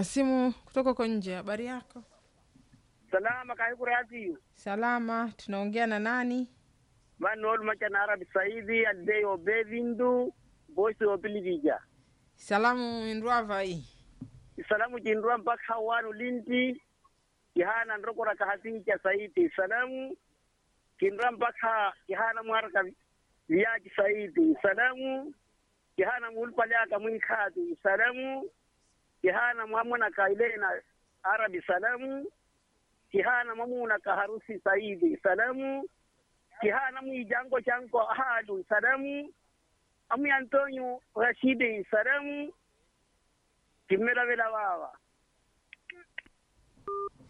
na simu kutoka huko nje. Habari yako? salama kaikuratiyo Salama. Tunaongea na nani? vanol macana arabi saidi aldei obe vindu bosi opilivija Salamu indwava hii. salamu jindua mpaka wanu linti kihana ndrokora kahasicha saiti salamu kindra mpaka kihana mwaraka viaji saiti salamu kihana mulpaliaka mwinkati salamu kihana mwamona kailena arabi salamu kihana mwamuna kaharusi saidi salamu kihana mwijango chanko halu salamu amu antonio rashidi salamu kimmelavela wawa